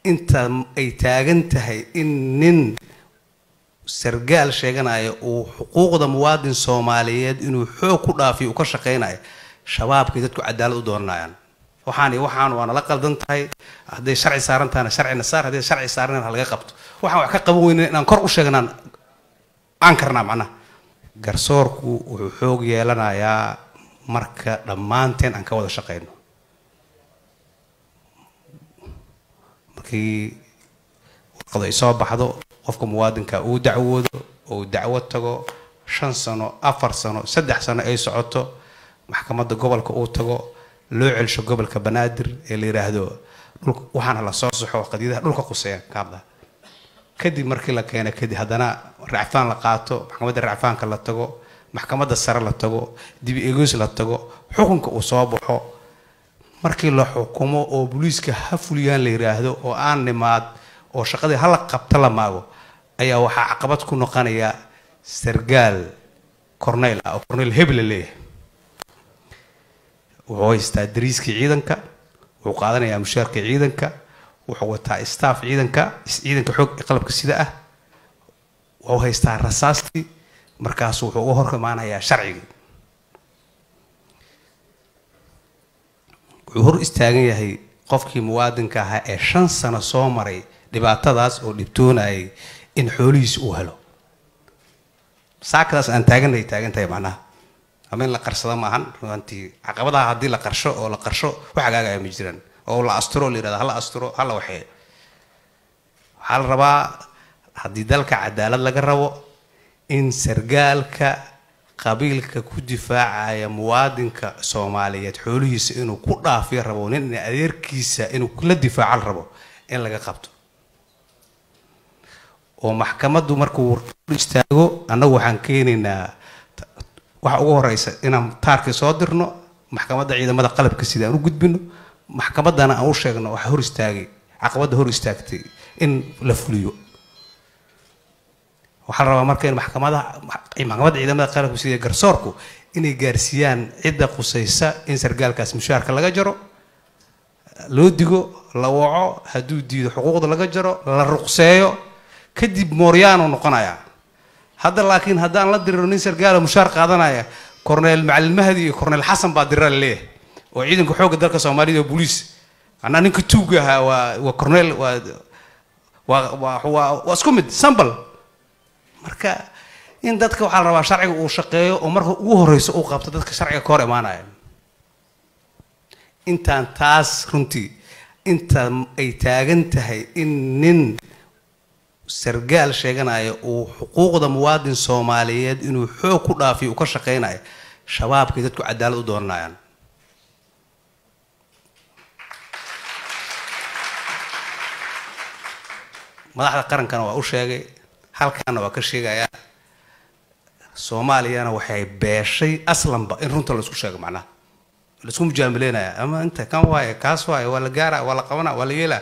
inta ay taagan tahay in nin sargaal sheeganaya uu xuquuqda muwaadin soomaaliyeed inuu xoog ku dhaafiyo uu ka shaqaynayo shabaabkay dadku cadaalad u doonanayaan waxaan iyo waxaan waa nala qaldan tahay hadday sharci saaran tahana sharcina saar hadday sharci saaran ha laga qabto waxaan wax ka qaban weyna inaan kor u sheegnaan aan karnaa macnaha garsoorku wuxuu xoog yeelanayaa marka dhammaanteen aan ka wada shaqayno markii warqadu ay soo baxdo qofka muwaadinka uu dacwoodo ou dacwo tago shan sano afar sano saddex sano ay socoto maxkamadda gobolka uu tago loo celsho gobolka banaadir ee la yidhaahdo dhulka waxaana la soo saxo qadiyadaha dhulka quseeya ka hadla kadib markii la keena kadib haddana racfaan la qaato maxkamadda racfaanka la tago maxkamadda sare la tago dib eegos la tago xukunka uu soo baxo markii la xukumo oo booliiska ha fuliyaan la yidhaahdo oo aan nimaad oo shaqadii hala qabta la maago ayaa waxaa caqabad ku noqonaya sargaal corneyl ah oo corneyl hebel la leeyahay wuxuu haystaa dariiskii ciidanka wuxuu qaadanayaa mushaarka ciidanka wuxuu wataa staff ciidanka ciidanka xoog qalabka sida ah wuxuu haystaa rasaastii markaasu wuxuu uga hor imaanayaa sharcigii wuxuu hor istaagan yahay qofkii muwaadinka ahaa ee shan sano soo maray dhibaatadaas oo dhibtoonayay in xoolihiisa uu helo saakadaas aan taaganay taagan tahay macnaha ama in la qarsado maahan runtii caqabadaha haddii la qarsho oo la qarsho wax hagaagaya ma jiraan oo la asturo la yirahdo hala asturo hala waxee waxaa la rabaa haddii dalka cadaalad laga rabo in sargaalka qabiilka ku difaacaya muwaadinka soomaaliyeed xoolihiisa inuu ku dhaafiyo rabo nin adeerkiisa inuu la difaacal rabo in laga qabto oo maxkamaddu markuu hor istaago annagu waxaan keenaynaa waxa ugu horeysa inaan taarkii soo dirno maxkamadda ciidamada qalabka sida aan u gudbino maxkamaddana aan u sheegno waxa hor istaagay caqabadda hor istaagtay in la fuliyo waxaa la rabaa marka in maxkamadaha maxkamadda ciidamada qalabka sida garsoorku inay gaarsiiyaan cidda qusaysa in sargaalkaas mushaarka laga jaro loo digo la waco hadduu diido xuquuqda laga jaro la ruqseeyo kadib mooryaanu noqonayaa hadda laakiin haddaan la diriro nin sargaala mushaar qaadanaya corneel macalin mahdi iyo corneel xasan baa dira la leeyahay oo ciidanka xoogga dalka soomaalida oo booliis anaa ninka tuuga ahaa waa waa corneel waa waa waa waa isku mid sambal marka in dadka waxaa la rabaa sharciga uu shaqeeyo oo marka ugu horeyso uu qabto dadka sharciga ka hor imaanaya intaan taas runtii inta ay taagan tahay in nin sargaal sheeganaya uu xuquuqda muwaadin soomaaliyeed inuu xoog ku dhaafiyo uu ka shaqaynayo shabaabkay dadku cadaalad u doonanayaan madaxda qarankana waa u sheegay halkaana waa ka sheegayaa soomaaliyana waxay beeshay aslanba in runta laisku sheego macnaha laisku mujaamileynaya ama inta kan waaye kaas waaye waa la gaara waa la qabana waa la yeelaa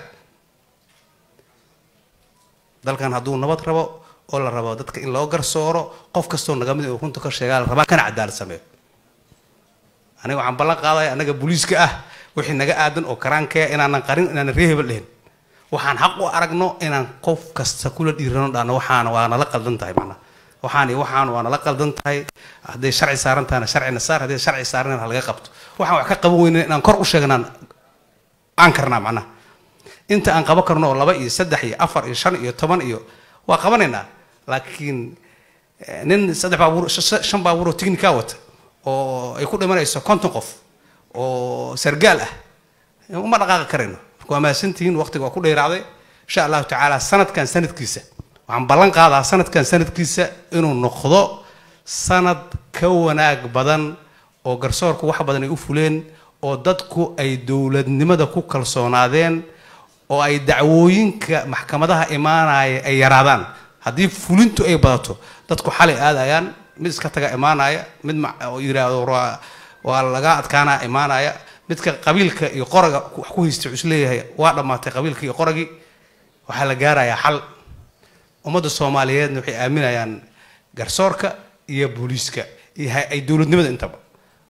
dalkan hadduu nabad rabo oo la rabo dadka in loo garsooro qof kastoo naga mid uu runta ka sheegaa la rabaa kana cadaalad sameeyo aniga waxaan ballan qaadaya annaga booliiska ah wixii naga aadan oo karaankeya inaanan qarin inaanan ree hebel dhihin waxaan xaq u aragno inaan qof kasta kula dhiirano dhahno waxaana waa nala qaldan tahay macnaha waxaan iyo waxaan waa nala qaldan tahay hadday sharci saaran tahana sharcina saar hadday sharci saaran ha laga qabto waxaan wax ka qaban weyna inaan kor u sheegnaan aan karnaa macnaha inta aan qaban karno oo laba iyo saddex iyo afar iyo shan iyo toban iyo waa qabanaynaa laakiin nin saddex baabuur shan baabuur oo technica wata oo ay ku dhimanayso konton qof oo sargaal ah uma dhaqaaqi karayno marka waa mahadsantihiin waqtiga waa ku dheeraaday insha allahu tacaala sanadkan sanadkiisa waxaan ballan qaadaa sanadkan sanadkiisa inuu noqdo sanad ka wanaag badan oo garsoorku wax badan ay u fuleen oo dadku ay dowladnimada ku kalsoonaadeen oo ay dacwooyinka maxkamadaha imaanaya ay yaraadaan haddii fulintu ay badato dadku xalay aadayaan mid iska taga imaanaya mid yiraahdo waa laga adkaana imaanaya midka qabiilka iyo qoraga wax ku haysta wuxuu isleeyahay waa dhammaatay qabiilka iyo qoragii waxaa la gaarayaa xal ummadda soomaaliyeedna waxay aaminayaan garsoorka iyo booliiska iyo ay dowladnimada intaba